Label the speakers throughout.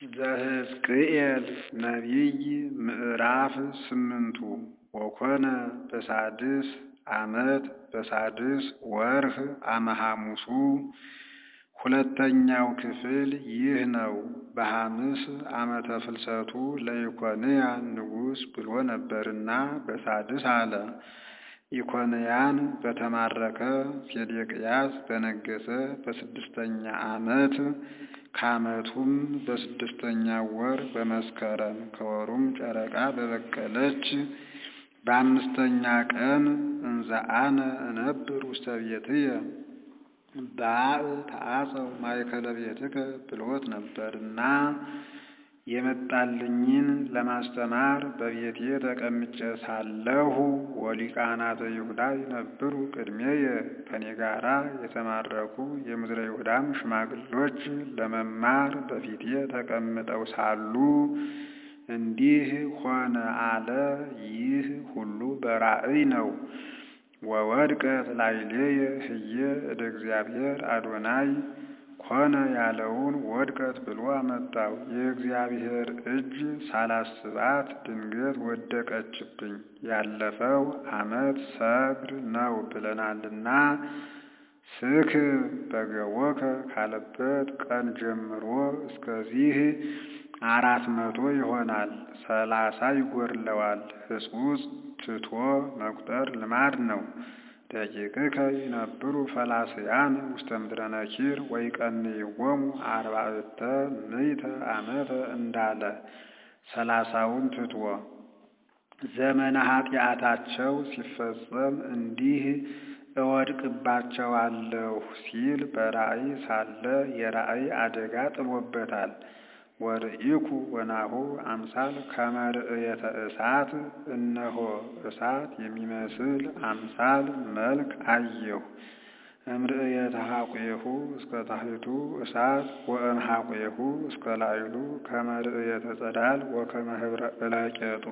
Speaker 1: ዘሕዝቅኤል ነቢይ ምዕራፍ ስምንቱ ወኮነ በሳድስ ዓመት በሳድስ ወርኅ አመ-ሐሙሱ ሁለተኛው ክፍል ይህ ነው። በሐምስ ዓመተ ፍልሰቱ ለኢኮንያን ንጉሥ ብሎ ነበርና በሳድስ አለ። ኢኮንያን በተማረከ ሴዴቅያስ በነገሠ በስድስተኛ ዓመት ከዓመቱም በስድስተኛው ወር በመስከረም ከወሩም ጨረቃ በበቀለች በአምስተኛ ቀን እንዘ አነ እነብር ውስተ ቤትየ በአብ ተአጸው ማእከለ ቤትከ ብሎት ነበርና የመጣልኝን ለማስተማር በቤቴ ተቀምጬ ሳለሁ ወሊቃናተ ይሁዳ ይነብሩ ቅድሜየ ከኔ ጋራ የተማረኩ የምድረ ይሁዳም ሽማግሎች ለመማር በፊቴ ተቀምጠው ሳሉ እንዲህ ሆነ አለ። ይህ ሁሉ በራእይ ነው። ወወድቀት ላዕሌየ ህየ እደ እግዚአብሔር አዶናይ ኮነ ያለውን ወድቀት ብሎ አመጣው። የእግዚአብሔር እጅ ሳላስባት ድንገት ወደቀችብኝ። ያለፈው ዓመት ሰግር ነው ብለናልና ስክብ በገቦከ ካለበት ቀን ጀምሮ እስከዚህ አራት መቶ ይሆናል። ሰላሳ ይጎድለዋል። ሕጹጽ ትቶ መቁጠር ልማድ ነው። ደቂቅከ ይነብሩ ፈላስያን ውስተ ምድረ ነኪር ወይቀንይዎሙ አርባዕተ ምዕተ ዓመተ እንዳለ ሰላሳውን ትቶ ዘመነ ኃጢአታቸው ሲፈጸም እንዲህ እወድቅባቸዋለሁ ሲል በራእይ ሳለ የራእይ አደጋ ጥሎበታል። ወርኢኩ ወናሁ አምሳል ከመ ርእየተ እሳት እነሆ እሳት የሚመስል አምሳል መልክ አየሁ። እምርእየተ ሐቁየሁ እስከ ታሕቱ እሳት ወእምሐቁየሁ እስከ ላዕሉ ከመ ርእየተ ጸዳል ወከመ ኅብረ እለቄጥሩ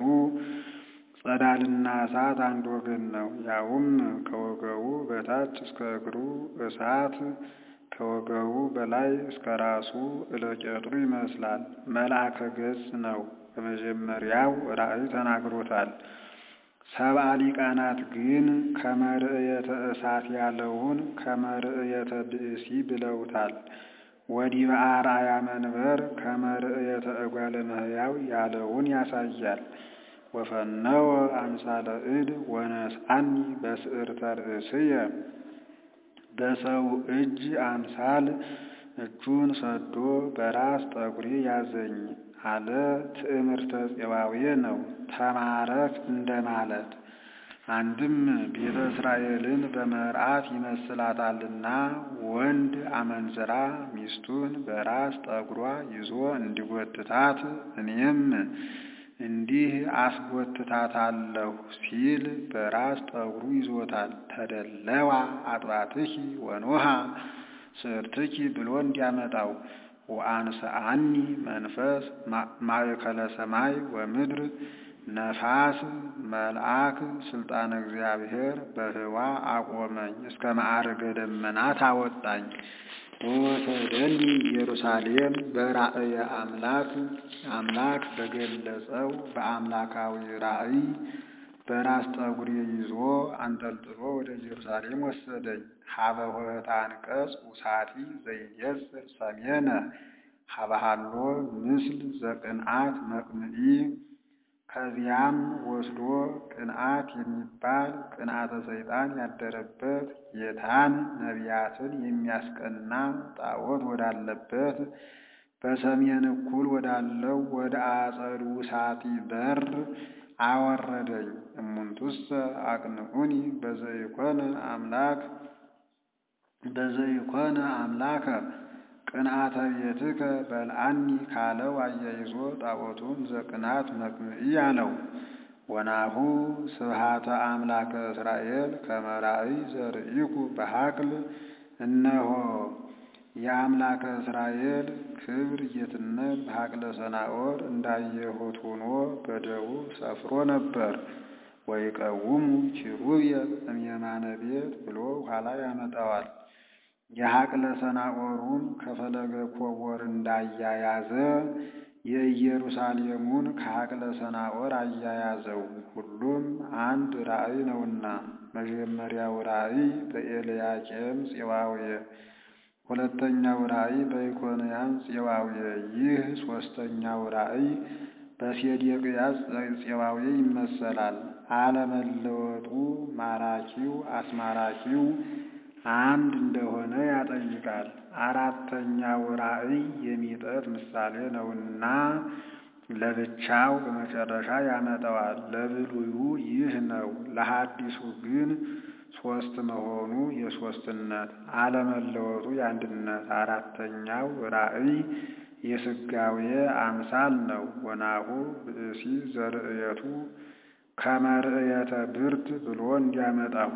Speaker 1: ጸዳልና እሳት አንድ ወገን ነው። ያውም ከወገቡ በታች እስከ እግሩ እሳት ከወገቡ በላይ እስከ ራሱ እለቄጥሩ ይመስላል። መልአከ ገጽ ነው። በመጀመሪያው ራእይ ተናግሮታል። ሰብአ ሊቃናት ግን ከመ ርእየተ እሳት ያለውን ከመ ርእየተ ብእሲ ብለውታል። ወዲበ አርአያ መንበር ከመ ርእየተ እጓለ እመሕያው ያለውን ያሳያል። ወፈነወ አምሳለ እድ ወነስአኒ በስዕርተ ርእስየ በሰው እጅ አምሳል እጁን ሰዶ በራስ ጠጉሬ ያዘኝ አለ። ትዕምርተ ፄባዌ ነው። ተማረክ እንደማለት አንድም ቤተ እስራኤልን በመርዓት ይመስላታልና ወንድ አመንዝራ ሚስቱን በራስ ጠጉሯ ይዞ እንዲጎትታት እኔም እንዲህ አስጎትታታለሁ ሲል በራስ ጠጉሩ ይዞታል። ተደለዋ አጥባትኪ ወኖሃ ስዕርትኪ ብሎ እንዲያመጣው ወአንሰአኒ መንፈስ ማእከለ ሰማይ ወምድር ነፋስ መልአክ ስልጣነ እግዚአብሔር በህዋ አቆመኝ እስከ ማዕርገ ደመናት አወጣኝ። ወወሰደኒ ኢየሩሳሌም በራእየ አምላክ አምላክ በገለጸው በአምላካዊ ራእይ በራስ ጠጉሬ ይዞ አንጠልጥሎ ወደ ኢየሩሳሌም ወሰደኝ። ሀበ ኆኅተ አንቀጽ ውሳቲ ዘይየጽር ሰሜነ ሀበሃሎ ምስል ዘቅንዓት መቅንኢ ከዚያም ወስዶ ቅንዓት የሚባል ቅንዓተ ሰይጣን ያደረበት ጌታን ነቢያትን የሚያስቀና ጣዖት ወዳለበት በሰሜን እኩል ወዳለው ወደ አጸዱ ውሳቲ በር አወረደኝ። እሙንቱሰ አቅንዑኒ በዘይኮነ አምላክ በዘይኮነ አምላከ ቅንዓተ ቤትከ በልዓኒ ካለው አያይዞ ጣዖቱን ዘቅናት መቅንኢ አለው። ወናሁ ስብሃተ አምላከ እስራኤል ከመ ራእይ ዘርኢኩ በሐቅል እነሆ የአምላከ እስራኤል ክብር ጌትነት በሐቅለ ሰናዖር እንዳየሁት ሆኖ በደቡብ ሰፍሮ ነበር። ወይቀውሙ ኪሩቤል እምየማነ ቤት ብሎ ኋላ ያመጣዋል። የሐቅለ ሰናዖሩን ከፈለገ ኮቦር እንዳያያዘ የኢየሩሳሌሙን ከሐቅለ ሰናዖር አያያዘው። ሁሉም አንድ ራእይ ነውና። መጀመሪያው ራእይ በኤልያቄም ፄዋውየ፣ ሁለተኛው ራእይ በኢኮንያን ፄዋውየ፣ ይህ ሦስተኛው ራእይ በሴዴቅያስ ፄዋውየ ይመሰላል። አለመለወጡ ማራኪው አስማራኪው አንድ እንደሆነ ያጠይቃል። አራተኛው ራእይ የሚጠት ምሳሌ ነውና ለብቻው በመጨረሻ ያመጣዋል። ለብሉዩ ይህ ነው፣ ለሐዲሱ ግን ሦስት መሆኑ የሦስትነት አለመለወጡ የአንድነት። አራተኛው ራእይ የሥጋዌ አምሳል ነው። ወናሁ ብእሲ ዘርእየቱ ከመርእየተ ብርት ብሎ እንዲያመጣው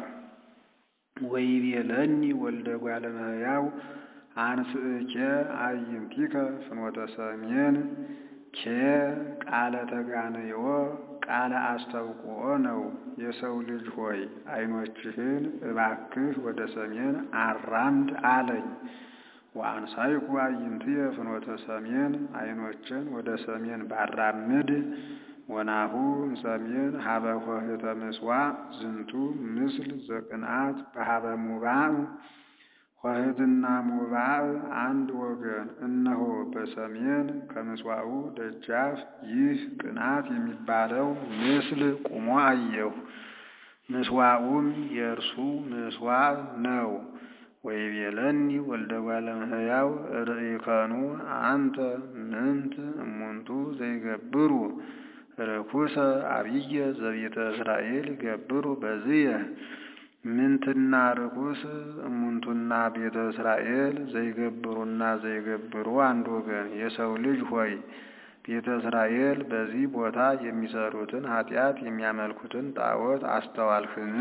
Speaker 1: ወይቤለኒ ወልደ እጓለ እመሕያው አንስእኬ አዕይንቲከ ፍኖተ ሰሜን ኬ ቃለ ተጋንዮ ቃለ አስተውቅኦ ነው። የሰው ልጅ ሆይ ዓይኖችህን እባክህ ወደ ሰሜን አራምድ አለኝ። ወአንሳይኩ አዕይንትየ ፍኖተ ሰሜን ዓይኖችን ወደ ሰሜን ባራምድ ወናሁ እምሰሜን ሀበ ኆኅተ ምጽዋዕ ዝንቱ ምስል ዘቅንዓት በሀበ ሙባዕ ኆኅትና ሙባዕ አንድ ወገን። እነሆ በሰሜን ከምጽዋዑ ደጃፍ ይህ ቅንዓት የሚባለው ምስል ቁሞ አየሁ። ምጽዋዑም የእርሱ ምጽዋዕ ነው። ወይቤለኒ ወልደ እጓለ እመሕያው ርኢከኑ አንተ ምንት እሙንቱ ዘይገብሩ ርኩሰ አብየ ዘቤተ እስራኤል ይገብሩ በዝየ ምንትና ርኩስ እሙንቱና ቤተ እስራኤል ዘይገብሩና ዘይገብሩ አንድ ወገን። የሰው ልጅ ሆይ ቤተ እስራኤል በዚህ ቦታ የሚሰሩትን ኃጢአት የሚያመልኩትን ጣዖት አስተዋልህን?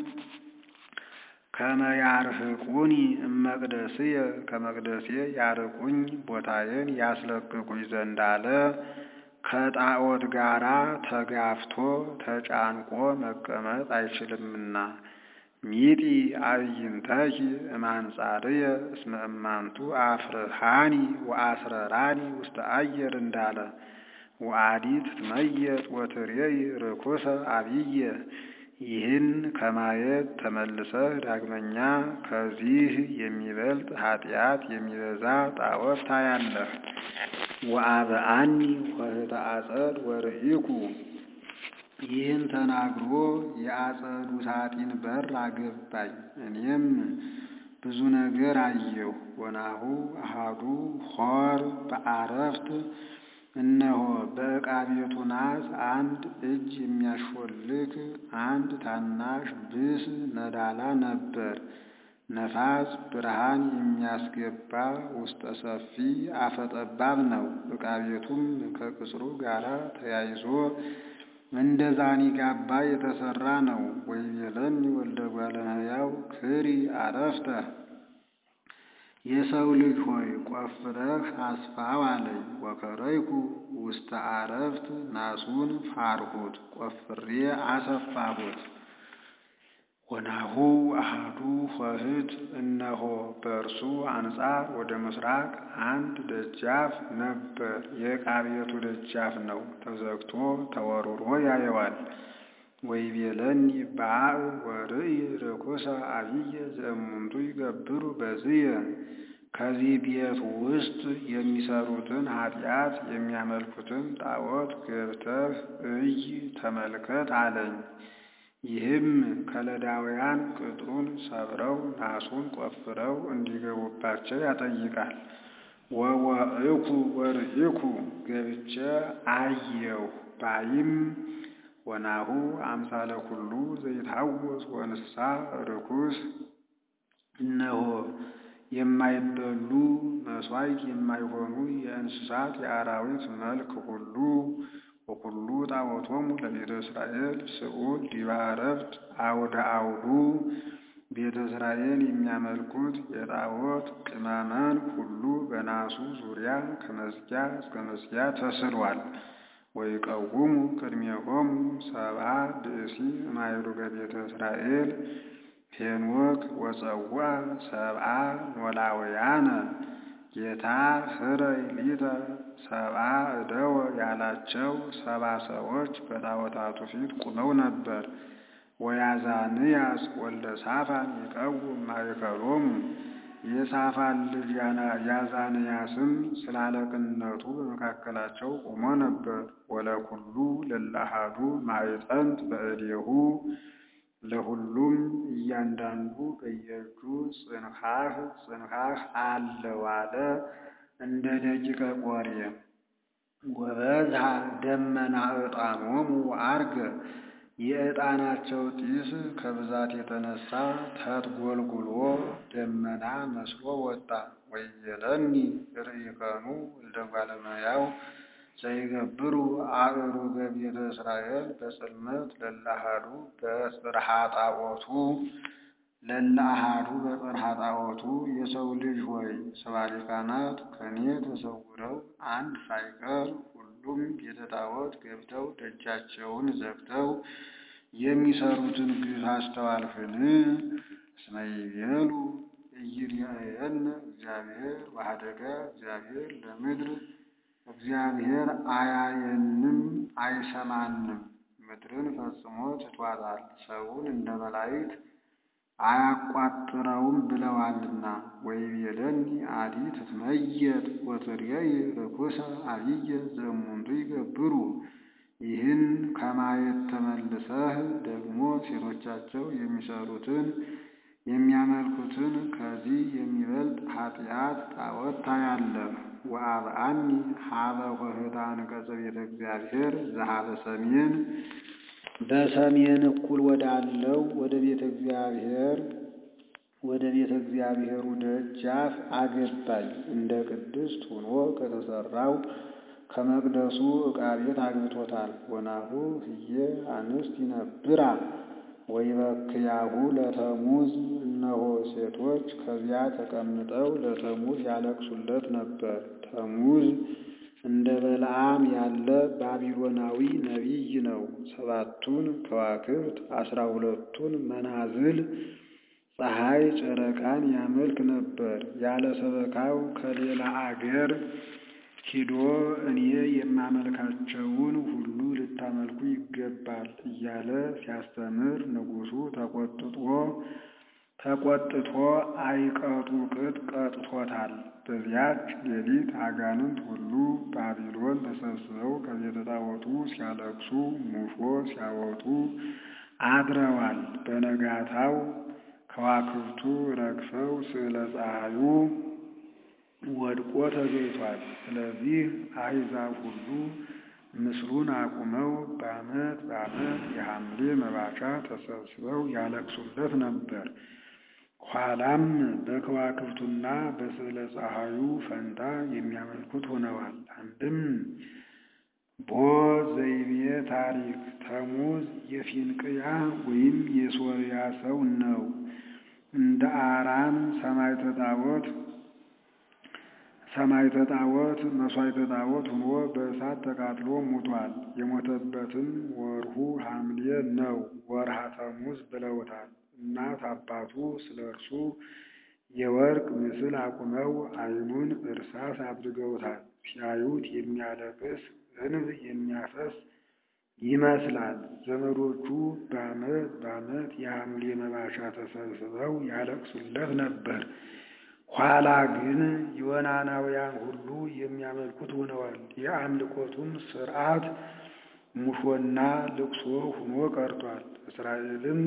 Speaker 1: ከመ ያርህቁኒ እመቅደስየ ከመቅደሴ ያርቁኝ ቦታዬን ያስለቅቁኝ ዘንድ አለ። ከጣዖት ጋራ ተጋፍቶ ተጫንቆ መቀመጥ አይችልምና። ሚጢ አዕይንተኪ እማንጻርየ እስመ እማንቱ አፍርሃኒ ወአስረራኒ ውስተ አየር እንዳለ ወአዲት ትመየጥ ወትሬይ ርኩሰ አብየ ይህን ከማየት ተመልሰህ ዳግመኛ ከዚህ የሚበልጥ ኃጢአት የሚበዛ ጣዖት ታያለህ። ወአብአኒ ኆኅተ አጸድ ወርኢኩ ይህን ተናግሮ የአጸዱ ሳጢን በር አገባኝ። እኔም ብዙ ነገር አየሁ። ወናሁ አሃዱ ሖር በአረፍት እነሆ በዕቃ ቤቱ ናስ አንድ እጅ የሚያሾልክ አንድ ታናሽ ብስ ነዳላ ነበር። ነፋስ ብርሃን የሚያስገባ ውስጠ ሰፊ አፈጠባብ ነው። ዕቃ ቤቱም ከቅጽሩ ጋር ተያይዞ እንደ ዛኒጋባ የተሰራ ነው። ወይቤለኒ ወልደ እጓለ እመሕያው ክሪ አረፍተ የሰው ልጅ ሆይ ቆፍረህ አስፋው አለኝ። ወከረይኩ ውስተ አረፍት ናሱን ፋርሁት ቆፍሬ አሰፋሁት። ወናሁ አሃዱ ኆኅት እነሆ በእርሱ አንጻር ወደ ምስራቅ አንድ ደጃፍ ነበር። የዕቃ ቤቱ ደጃፍ ነው። ተዘግቶ ተወርውሮ ያየዋል። ወይቤለኒ በአብ ወርእይ ርኩሰ አብየ ዘእሙንቱ ይገብሩ በዝየ ከዚህ ቤት ውስጥ የሚሰሩትን ኃጢአት የሚያመልኩትን ጣዖት ገብተህ እይ ተመልከት አለኝ። ይህም ከለዳውያን ቅጥሩን ሰብረው ናሱን ቆፍረው እንዲገቡባቸው ያጠይቃል። ወወእኩ ወርኢኩ ገብቼ አየሁ ባይም ወናሁ አምሳለ ኩሉ ዘይታወስ ወንስሳ ርኩስ እነሆ የማይበሉ መሥዋዕት የማይሆኑ የእንስሳት የአራዊት መልክ ሁሉ ወኩሉ ጣዖቶሙ ለቤተ እስራኤል ስዑል ዲበ ዕረፍት አውደ አውዱ ቤተ እስራኤል የሚያመልኩት የጣዖት ቅመመን ሁሉ በናሱ ዙሪያ ከመዝጊያ እስከ መዝጊያ ተስሏል። ወይቀውሙ ቅድሜሆሙ ሰብአ ብእሲ እማይሩገ ቤተ እስራኤል ሄኖክ ወፀዋ ሰብአ ኖላውያነ ጌታ ህረይ ሊተ ሰብአ እደወ ያላቸው ሰባ ሰዎች በጣዖታቱ ፊት ቁመው ነበር። ወያዛንያስ ወልደ ሳፋን ይቀውም ማእከሎሙ የሳፋን ልጅ ያዛንያስም ስለ አለቅነቱ በመካከላቸው ቆሞ ነበር። ወለኩሉ ለለአሐዱ ማዕጠንት በእዴሁ ለሁሉም እያንዳንዱ በየእጁ ጽንሐህ ጽንሐህ አለው አለ እንደ ደቂቀ ቆሬ ወበዝሃ ደመና ዕጣኖሙ አርገ የዕጣናቸው ጢስ ከብዛት የተነሳ ተትጎልጉሎ ደመና መስሎ ወጣ። ወይቤለኒ ርኢከኑ ወልደ እጓለ እመሕያው ዘይገብሩ አእሩገ ቤተ እስራኤል በጽልመት ለለአሐዱ በጽርሐ ጣዖቱ ለለአሐዱ በጽርሐ ጣዖቱ የሰው ልጅ ሆይ ሰብአ ሊቃናት ከኔ ተሰውረው አንድ ሳይቀር ሁሉም ቤተ ጣዖት ገብተው ደጃቸውን ዘግተው የሚሰሩትን ግፍ አስተዋልህን? እስመ ይቤሉ ኢይርአየነ እግዚአብሔር ወኀደጋ እግዚአብሔር ለምድር እግዚአብሔር አያየንም አይሰማንም፣ ምድርን ፈጽሞ ትቷታል፣ ሰውን እንደ መላእክት አያቋጥረውም ብለዋልና። ወይቤለኒ አዲ ትትመየጥ ወትሬይ ርኩሰ አብየ ዘእሙንቱ ይገብሩ። ይህን ከማየት ተመልሰህ ደግሞ ሴቶቻቸው የሚሰሩትን የሚያመልኩትን ከዚህ የሚበልጥ ኃጢአት ጣዖት ታያለህ። ወአብአኒ ሀበ ኆኅታ አንቀጸ ቤተ እግዚአብሔር ዘሀበ ሰሜን በሰሜን እኩል ወዳለው ወደ ቤተ እግዚአብሔር ወደ ቤተ እግዚአብሔሩ ደጃፍ አገባኝ። እንደ ቅድስት ሆኖ ከተሰራው ከመቅደሱ ዕቃ ቤት አግብቶታል። ወናሁ ህየ አንስት ይነብራ ወይበክያሁ ለተሙዝ እነሆ ሴቶች ከዚያ ተቀምጠው ለተሙዝ ያለቅሱለት ነበር። ተሙዝ እንደ በለዓም ያለ ባቢሎናዊ ነቢይ ነው። ሰባቱን ከዋክብት አስራ ሁለቱን መናዝል ፀሐይ፣ ጨረቃን ያመልክ ነበር። ያለ ሰበካው ከሌላ አገር ሂዶ እኔ የማመልካቸውን ሁሉ ልታመልኩ ይገባል እያለ ሲያስተምር ንጉሡ ተቆጥቶ ተቆጥቶ አይቀጡ ቅጥ ቀጥቶታል። በዚያች ሌሊት አጋንንት ሁሉ ባቢሎን ተሰብስበው ከቤተ ጣዖቱ ሲያለቅሱ ሙሾ ሲያወጡ አድረዋል። በነጋታው ከዋክብቱ ረግፈው ስዕለ ፀሐዩ ወድቆ ተገኝቷል። ስለዚህ አሕዛብ ሁሉ ምስሉን አቁመው በዓመት በዓመት የሐምሌ መባቻ ተሰብስበው ያለቅሱለት ነበር። ኋላም በከዋክብቱና በስዕለ ፀሐዩ ፈንታ የሚያመልኩት ሆነዋል። አንድም ቦ ዘይቤ ታሪክ ተሙዝ የፊንቅያ ወይም የሶርያ ሰው ነው። እንደ አራም ሰማዕተ ጣዖት ሰማዕተ ጣዖት መሥዋዕተ ጣዖት ሆኖ በእሳት ተቃጥሎ ሙቷል። የሞተበትም ወርሁ ሐምሌ ነው። ወርሃ ተሙዝ ብለውታል። እናት አባቱ ስለ እርሱ የወርቅ ምስል አቁመው ዓይኑን እርሳስ አድርገውታል። ሲያዩት የሚያለቅስ እንብ የሚያፈስ ይመስላል። ዘመዶቹ በዓመት በዓመት የሐምሌ መባቻ ተሰብስበው ያለቅሱለት ነበር። ኋላ ግን ዮናናውያን ሁሉ የሚያመልኩት ሆነዋል። የአምልኮቱም ሥርዓት ሙሾና ልቅሶ ሆኖ ቀርቷል። እስራኤልም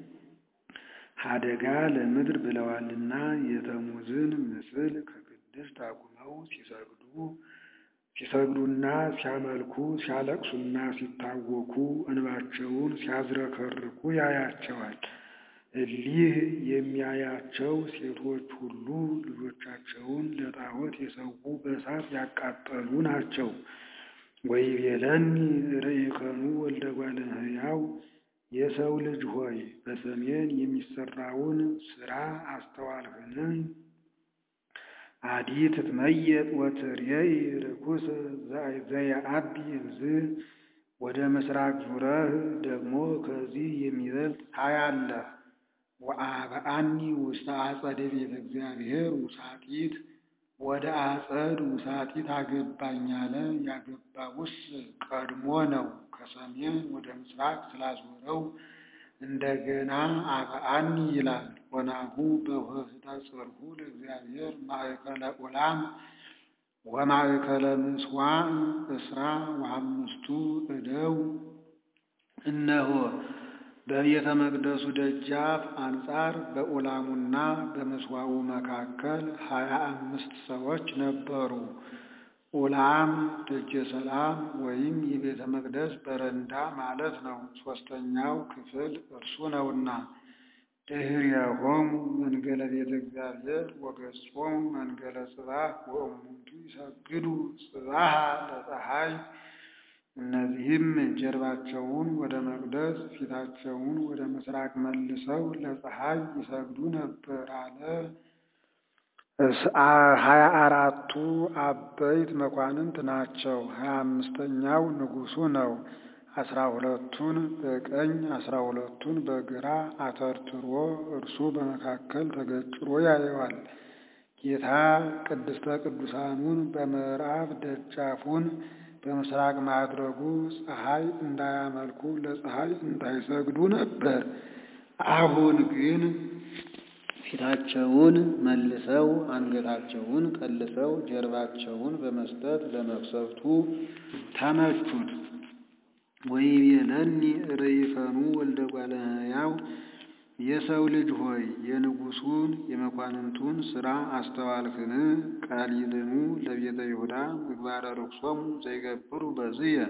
Speaker 1: ሀደጋ ለምድር ብለዋልና የተሙዝን ምስል ከቅድስት አቁመው ሲሰግዱ ሲሰግዱና ሲያመልኩ ሲያለቅሱና ሲታወኩ እንባቸውን ሲያዝረከርኩ ያያቸዋል። እሊህ የሚያያቸው ሴቶች ሁሉ ልጆቻቸውን ለጣዖት የሰዉ በእሳት ያቃጠሉ ናቸው። ወይቤለኒ ርኢከኑ ወልደ እጓለ እመሕያው የሰው ልጅ ሆይ በሰሜን የሚሰራውን ሥራ አስተዋልህን? አዲ ትትመየጥ ወትሬይ ርኩስ ዘየዐቢ እምዝ ወደ ምስራቅ ዙረህ ደግሞ ከዚህ የሚበልጥ ታያለህ። ወአብአኒ ውስተ አጸደ ቤተ እግዚአብሔር ውሳጢት ወደ አጸድ ውሳጢት አገባኝ አለ። ያገባውስ ቀድሞ ነው፣ ከሰሜን ወደ ምስራቅ ስላዞረው እንደገና አብአኒ ይላል። ወናሁ በውህብተ ጽርሑ ለእግዚአብሔር ማእከለ ዑላም ወማእከለ ምጽዋዕ እስራ ወአምስቱ እደው እነሆ በቤተ መቅደሱ ደጃፍ አንጻር በዑላሙና በምስዋዑ መካከል ሀያ አምስት ሰዎች ነበሩ። ዑላም ደጀ ሰላም ወይም የቤተ መቅደስ በረንዳ ማለት ነው። ሦስተኛው ክፍል እርሱ ነውና ድኅሬሆሙ መንገለ ቤተ እግዚአብሔር ወገጾሙ መንገለ ጽባሕ ወእሙንቱ ይሰግዱ ጽባሐ ለፀሐይ እነዚህም ጀርባቸውን ወደ መቅደስ ፊታቸውን ወደ ምስራቅ መልሰው ለፀሐይ ይሰግዱ ነበር አለ። ሀያ አራቱ አበይት መኳንንት ናቸው። ሀያ አምስተኛው ንጉሡ ነው። አስራ ሁለቱን በቀኝ አስራ ሁለቱን በግራ አተርትሮ እርሱ በመካከል ተገጭሮ ያየዋል። ጌታ ቅድስተ ቅዱሳኑን በምዕራብ ደጃፉን በምስራቅ ማድረጉ ፀሐይ እንዳያመልኩ ለፀሐይ እንዳይሰግዱ ነበር። አሁን ግን ፊታቸውን መልሰው አንገታቸውን ቀልሰው ጀርባቸውን በመስጠት ለመቅሰፍቱ ተመቹት። ወይቤለኒ ርኢከኑ ወልደ እጓለ እመሕያው የሰው ልጅ ሆይ የንጉሡን የመኳንንቱን ሥራ አስተዋልክን? ቃሊልኑ ለቤተ ይሁዳ ምግባረ ርኩሶሙ ዘይገብሩ በዝየ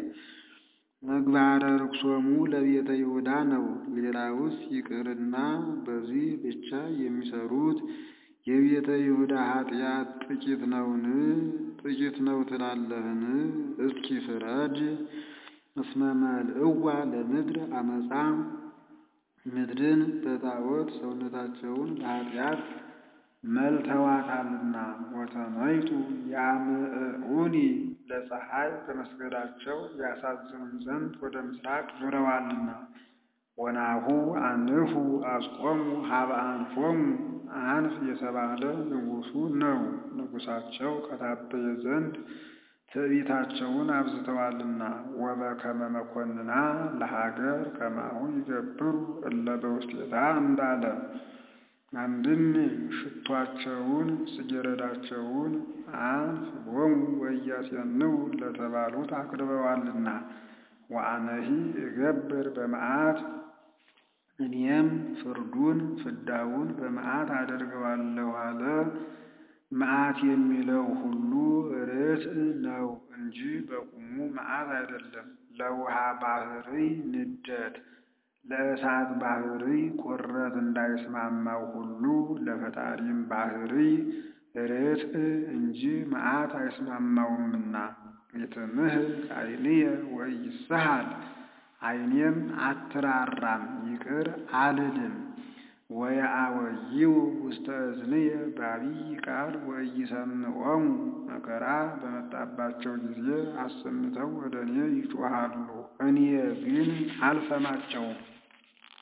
Speaker 1: ምግባረ ርኩሶሙ ለቤተ ይሁዳ ነው። ሌላውስ ይቅርና በዚህ ብቻ የሚሰሩት የቤተ ይሁዳ ኃጢአት ጥቂት ነውን? ጥቂት ነው ትላለህን? እስኪ ፍረድ። እስመ መልእዋ ለምድር አመፃ ምድርን በጣዖት ሰውነታቸውን በኃጢአት መልተዋታልና ወተመይጡ ያምዕዑኒ ለፀሐይ በመስገዳቸው ያሳዝኑን ዘንድ ወደ ምስራቅ ዙረዋልና። ወናሁ አንፉ አስቆሙ ሀበ አንፎሙ አንፍ የተባለ ንጉሡ ነው። ንጉሣቸው ከታበየ ዘንድ ትዕቢታቸውን አብዝተዋልና። ወበከመ መኮንና ለሀገር ከማሁ ይገብሩ እለ በውስቴታ እንዳለ አንድም ሽቷቸውን ጽጌረዳቸውን አንፍ ሎሙ ወኢያጼንው ለተባሉት አቅርበዋልና። ወአነሂ እገብር በመዓት እኔም ፍርዱን ፍዳውን በመዓት አደርገዋለሁ አለ። መዓት የሚለው ሁሉ ርትዕ ነው እንጂ በቁሙ መዓት አይደለም። ለውሃ ባሕርይ ንደት ለእሳት ባሕርይ ቁረት እንዳይስማማው ሁሉ ለፈጣሪም ባሕርይ ርትዕ እንጂ መዓት አይስማማውምና። ይትምህክ ዓይንየ ወኢይስሐል ዓይኔም አትራራም ይቅር አልልም። ወየአወይው ውስተ እዝንየ በዐቢይ ቃል ወኢይሰምዖሙ መከራ በመጣባቸው ጊዜ አሰምተው ወደ እኔ ይጮኻሉ፣ እኔ ግን አልሰማቸውም።